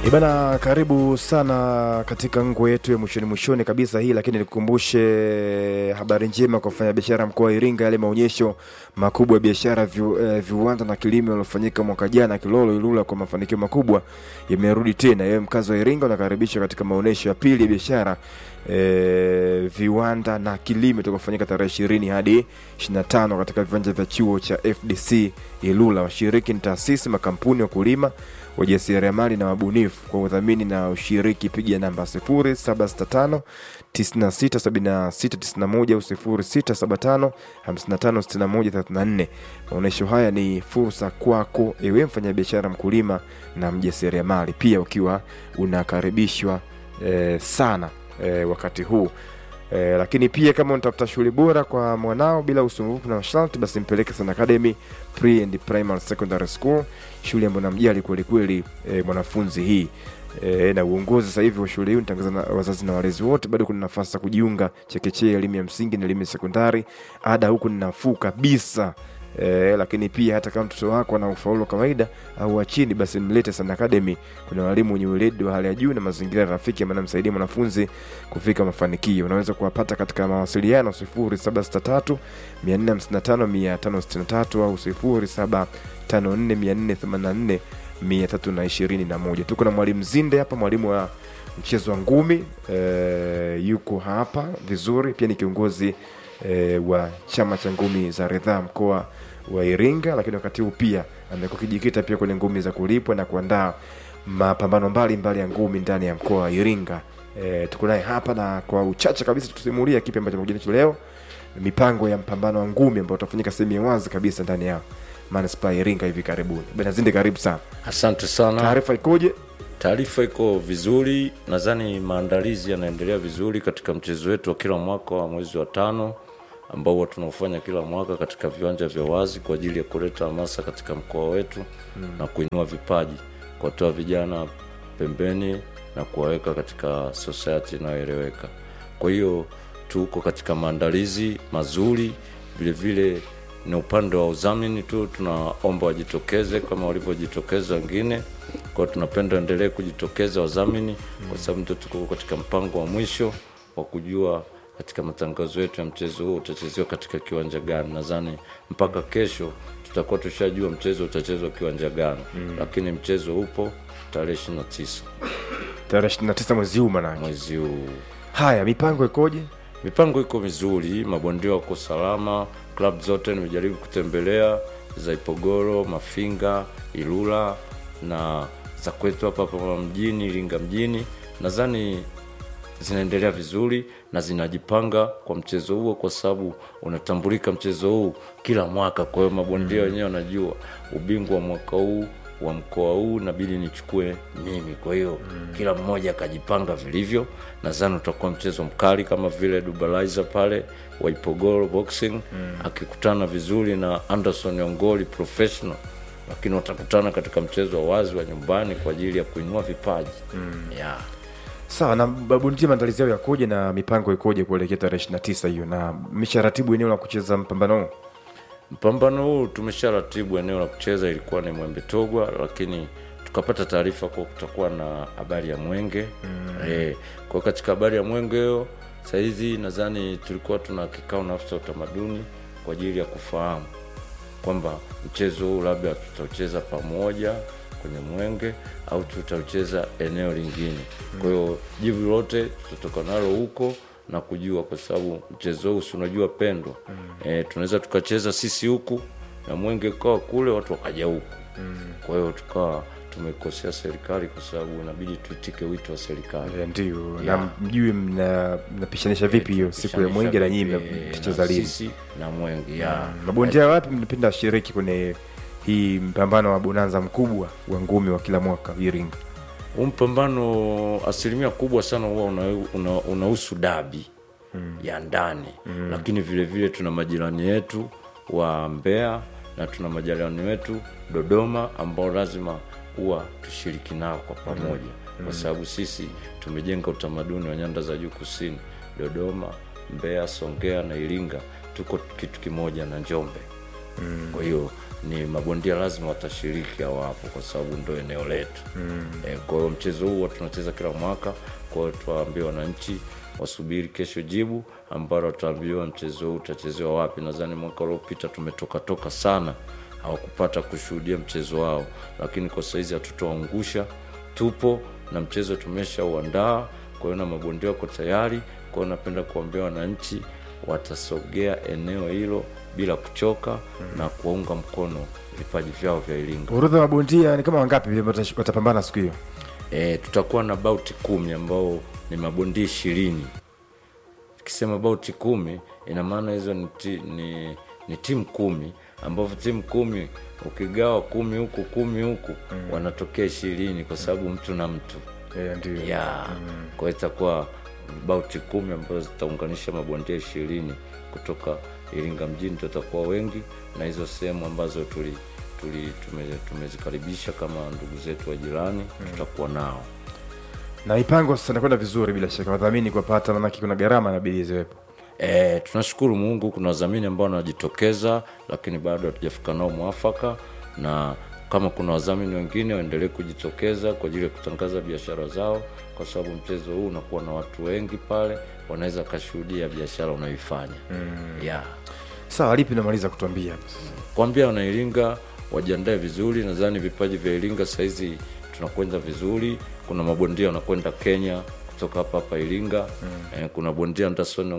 Ibana, karibu sana katika ngwe yetu ya mwishoni mwishoni kabisa hii, lakini nikukumbushe habari njema kwa wafanyabiashara mkoa wa Iringa, yale maonyesho makubwa ya biashara vi, eh, viwanda na kilimo yaliyofanyika mwaka jana Kilolo Ilula kwa mafanikio makubwa yamerudi tena. Yewe mkazi wa Iringa unakaribishwa katika maonyesho ya pili ya biashara eh, viwanda na kilimo itakofanyika tarehe ishirini hadi 25 katika viwanja vya chuo cha FDC Ilula. Washiriki ni taasisi, makampuni, wakulima wajasiriamali na wabunifu. Kwa udhamini na ushiriki, piga namba 0765 967691 au 0675 556134. Maonyesho haya ni fursa kwako ewe mfanyabiashara, mkulima na mjasiriamali, pia ukiwa unakaribishwa eh, sana eh, wakati huu Eh, lakini pia kama unatafuta shule bora kwa mwanao bila usumbufu na masharti, basi mpeleke Sun Academy Pre and Primary Secondary School, shule ambayo namjali kweli kweli eh, mwanafunzi hii eh, na uongozi sasa hivi wa shule hii unatangaza na wazazi na walezi wote, bado kuna nafasi za kujiunga chekechea, elimu ya msingi na elimu ya sekondari. Ada huku ni nafuu kabisa. Eh, lakini pia hata kama mtoto wako ana ufaulu wa kawaida au wa chini, basi mlete Sun Academy. Kuna walimu wenye weledi wa hali ya juu na mazingira rafiki ambayo yanamsaidia mwanafunzi kufika mafanikio. Unaweza kuwapata katika mawasiliano 0763 455 563 au 0754 484 321. Tuko na mwalimu Zinde hapa, mwalimu wa mchezo wa ngumi e, yuko hapa vizuri, pia ni kiongozi e, wa chama cha ngumi za ridhaa mkoa wa Iringa, lakini wakati huu pia amekuwa kijikita pia kwenye ngumi za kulipwa na kuandaa mapambano mbalimbali ya ngumi ndani ya mkoa wa Iringa. E, tuko naye hapa na kwa uchache kabisa tusimulia kipi ambacho amekuja nacho leo, mipango ya mpambano wa ngumi ambao utafanyika sehemu ya wazi kabisa ndani ya manispaa ya Iringa hivi karibuni. Bwana Zinde, karibu sana. Asante sana. Taarifa ikoje? Taarifa iko vizuri, nadhani maandalizi yanaendelea vizuri katika mchezo wetu wa kila mwaka wa mwezi wa tano ambao huwa tunaofanya kila mwaka katika viwanja vya wazi kwa ajili ya kuleta hamasa katika mkoa wetu mm. na kuinua vipaji, kuwatoa vijana pembeni na kuwaweka katika society inayoeleweka. Kwa hiyo tuko katika maandalizi mazuri, vilevile ni upande wa udhamini tu, tunaomba wajitokeze kama walivyojitokeza wengine. Kwa hiyo tunapenda endelee kujitokeza wadhamini, kwa sababu ndio tuko katika mpango wa mwisho wa kujua katika matangazo yetu ya mchezo huo utachezewa katika kiwanja gani. Nadhani mpaka kesho tutakuwa tushajua mchezo utachezwa kiwanja gani, lakini mchezo upo tarehe ishirini na tisa Tarehe 29 mwezi huu manake. mwezi huu. Haya, mipango ikoje? Mipango iko mizuri, mabondia wako salama, klabu zote nimejaribu kutembelea za Ipogoro, Mafinga, Ilula na za kwetu hapa hapa mjini Iringa mjini, nadhani zinaendelea vizuri na zinajipanga kwa mchezo huo, kwa sababu unatambulika mchezo huu kila mwaka. Kwa hiyo mabondia wenyewe wanajua ubingwa wa mwaka huu wa mkoa huu nabidi nichukue mimi. Kwa hiyo kila mmoja akajipanga vilivyo. Nadhani utakuwa mchezo mkali kama vile Dubalaiza pale wa Ipogoro Boxing akikutana vizuri na Anderson Ongoli professional, lakini watakutana katika mchezo wa wazi wa nyumbani kwa ajili ya kuinua vipaji yeah. Sawa, na babundia maandalizi yao yakoje na mipango ikoje kuelekea tarehe 29 hiyo, na mmesharatibu eneo la kucheza mpambano huu? Mpambano huu tumesharatibu eneo la kucheza, ilikuwa ni Mwembe Togwa, lakini tukapata taarifa kwa kutakuwa na habari ya Mwenge mm. E, kwa katika habari ya Mwenge hiyo sahizi nadhani tulikuwa tuna kikao na afisa utamaduni kwa ajili ya kufahamu kwamba mchezo huu labda tutaucheza pamoja kwenye Mwenge au tutaucheza eneo lingine. Kwa hiyo jibu lote tutatoka nalo huko na kujua, kwa sababu mchezo huu si unajua pendwa e, tunaweza tukacheza sisi huku na Mwenge ukawa kule, watu wakaja huku kwa hiyo tukawa tumekosea serikali, kwa sababu inabidi tuitike wito wa serikali. Eh, Ndio, na Yeah. mjue mna- mnapishanisha vipi hiyo siku ya mwenge na nyinyi mtacheza na lini? sisi na Mwenge ya Mabondia wapi mnapenda shiriki kwenye hii mpambano wa bonanza mkubwa wa ngumi wa kila mwaka Iringa? huu mpambano asilimia kubwa sana huwa unahusu una, unahusu dabi ya ndani lakini vile vile tuna majirani yetu wa Mbeya na tuna majirani wetu Dodoma ambao lazima huwa tushiriki nao kwa pamoja kwa sababu sisi tumejenga utamaduni wa nyanda za juu kusini Dodoma, Mbeya, Songea na Iringa tuko kitu kimoja na Njombe kwa hiyo ni mabondia lazima watashiriki au hapo kwa sababu ndo eneo letu mm. e, kwa hiyo mchezo huu huwa tunacheza kila mwaka kwa hiyo tuwaambie wananchi wasubiri kesho jibu ambalo wataambiwa mchezo huu utachezewa wapi nadhani mwaka uliopita tumetoka toka sana hawakupata kushuhudia mchezo wao lakini kwa saizi hatutoangusha tupo na mchezo tumeshauandaa kwa hiyo na mabondia wako tayari kwa hiyo napenda kuambia wananchi watasogea eneo hilo bila kuchoka mm. na kuwaunga mkono vipaji vyao vya iringa orodha ya mabondia ni kama wangapi vile watash- watapambana siku hiyo e, tutakuwa na bauti kumi ambao ni mabondia ishirini tukisema bauti kumi ina maana hizo ni, ti, ni, ni timu kumi ambavyo timu kumi ukigawa kumi huku kumi huku mm. wanatokea ishirini kwa sababu mtu na mtu yeah, ndio ya kwa hiyo itakuwa bauti kumi ambazo zitaunganisha mabondia ishirini kutoka iringa mjini tutakuwa wengi na hizo sehemu ambazo tuli tuli tume- tumezikaribisha kama ndugu zetu wa jirani tutakuwa nao na mipango sasa inakwenda vizuri bila shaka wadhamini kuwapata manake kuna gharama inabidi ziwepo E, tunashukuru Mungu, kuna wadhamini ambao wanajitokeza, lakini bado hatujafika nao mwafaka, na kama kuna wadhamini wengine waendelee kujitokeza kwa ajili ya kutangaza biashara zao, kwa sababu mchezo huu unakuwa na watu wengi pale, wanaweza kashuhudia biashara unayoifanya mm. yeah. sawa lipi namaliza kutuambia hapa sasa Kwambia wanairinga wajiandae vizuri, nadhani vipaji vya Iringa sahizi tunakwenda vizuri. Kuna mabondia wanakwenda Kenya kutoka hapa hapa Iringa mm. eh, kuna bondia Anderson